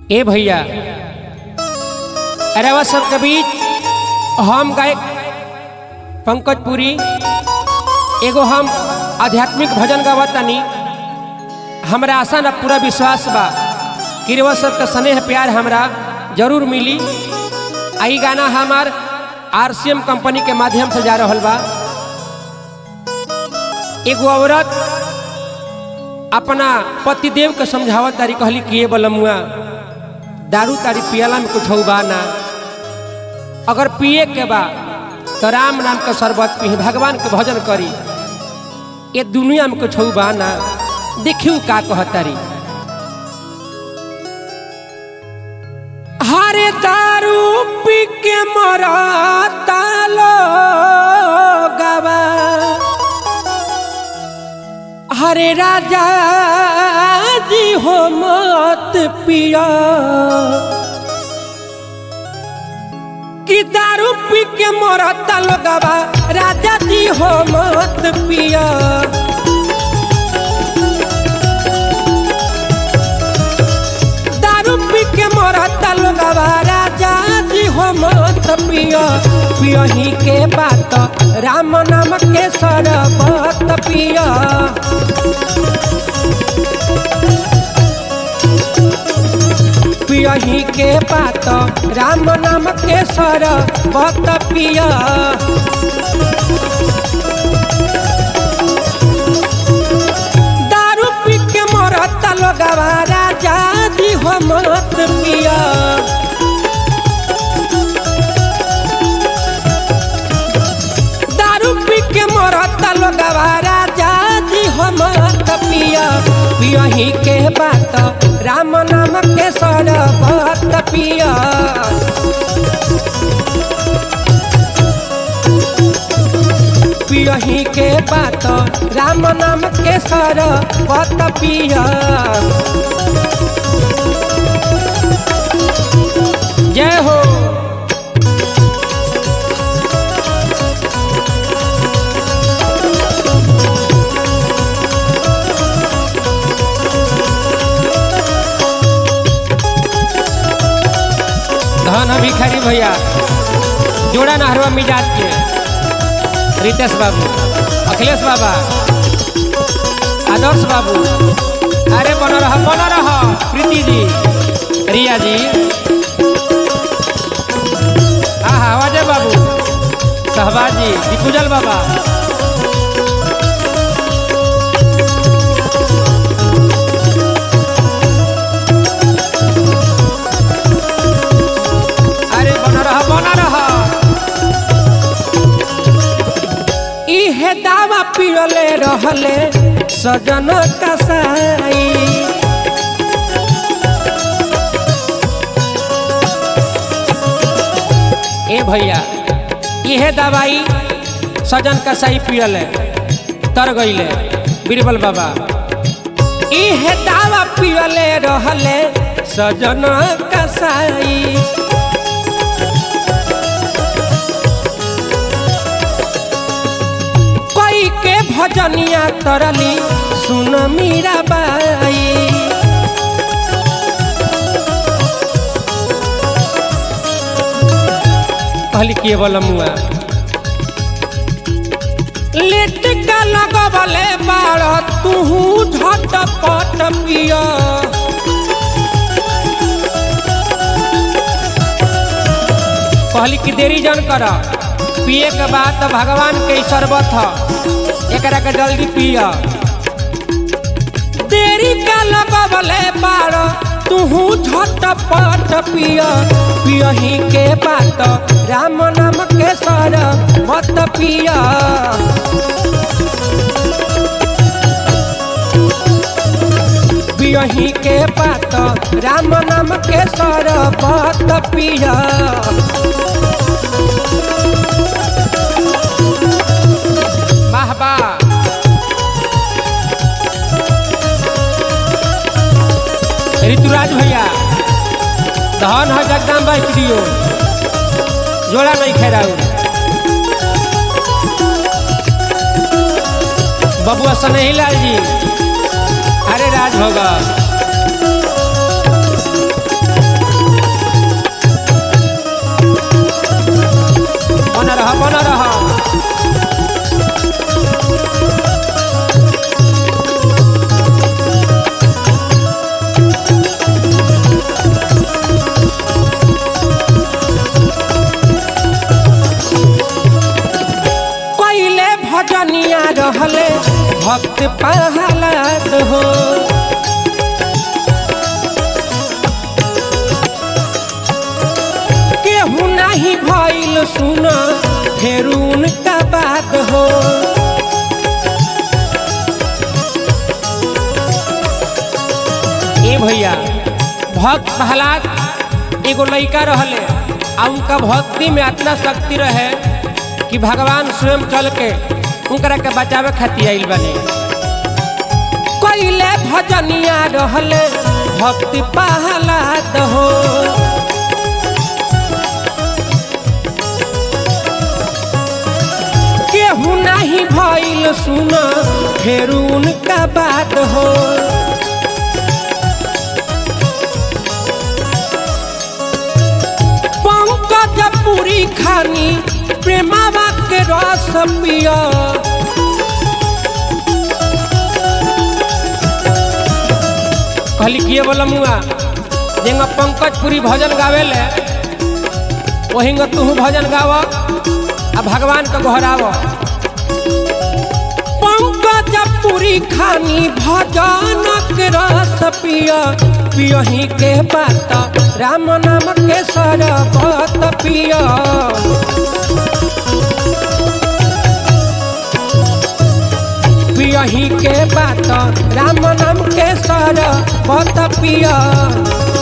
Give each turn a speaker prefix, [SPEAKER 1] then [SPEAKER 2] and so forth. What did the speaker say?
[SPEAKER 1] ए भैया अरेवा सबके बीच हम गायक पंकज पुरी एगो हम आध्यात्मिक भजन गावत तनी हमरा आशा न पूरा विश्वास बा कि रउआ सबके स्नेह प्यार हमरा जरूर मिली आ ई गाना हमार आर कंपनी के माध्यम से जा रहल बा एगो औरत अपना पतिदेव के समझावत तारी कहली कि ये बलमुआ दारू तारी पियला में कुछ बा ना अगर पिए के बा तो राम नाम के शरबत पी भगवान के भजन करी ये दुनिया में कुछ बा ना देखियो का कहतारी हरे दारू पी के मरता लोगवा हरे राजा जी हो मत पिया कि दारू पी के मरता लोगवा राजा जी हो मत पिया दारू पी के मरता लोगवा राजा जी हो मत पिया पियही के बात राम नाम के सरबत पिया पियही के बात राम नाम के सरबत पिया दारू पी के मरता लोगवा राजा जी हो मत पिया दारू पी के मरता लोगवा राजा जी हो मत पिया पियही के बात राम नाम के सरबत पिया पियही के बात राम नाम के सरबत पिया जय हो धन भिखारी भैया जोड़ा नहरवा मिजाज के रितेश बाबू अखिलेश बाबा आदर्श बाबू अरे बन रह बन रह प्रीति जी रिया जी हाँ हाँ अजय बाबू सहबाज जी दिपुजल बाबा अरे बन रह बन रह इहे दावा पियले रहले सजन कसाई ए भैया इहे दवाई सजन कसाई पियले तर गईले बीरबल बाबा इहे दावा पियले रहले सजन कसाई कोई के भजनिया तरली सुन मीरा बाई कहली के बलमुआ लेट का लगबले बाड़ तुहू झटपट पिया कहली कि देरी जन कर पिए के बाद तो भगवान के ही शरबत ह एकरा के जल्दी पिया देरी का लगबले बाड़ तुहू झटपट पिया पियही के बात राम नाम के सर मत पिया पियही के बात राम नाम के सर मत पिया वाह वाह ऋतुराज भैया धन है जगदाम भाई दियो जोड़ा नहीं खेराऊ बबुआ सनही लाल जी अरे राज होगा बन रह कैले भजनिया रहले भक्त पहलाद हो केहू नहीं भइल सुन फिर उनका बात हो ए भैया भक्त प्रहलाद एगो लड़का रहले आ उनका भक्ति में इतना शक्ति रहे कि भगवान स्वयं चल के उनकरा के बचावे खातिर आइल बने कैले भजनिया रहले भक्ति प्रहलाद हो केहू नहीं भइल सुन फिर उनका बात हो पंकज पूरी खानी प्रेमावा के रस पिया कहली किए बोला मुआ जेंगा पंकज पुरी भजन गावेले वहीं तू भजन गाव आ भगवान के गोहराव पंकज पुरी खानी भजन के रस पिया पियही के बात राम नाम के सरबत पिया पियही के बात राम नाम के सरबत पिया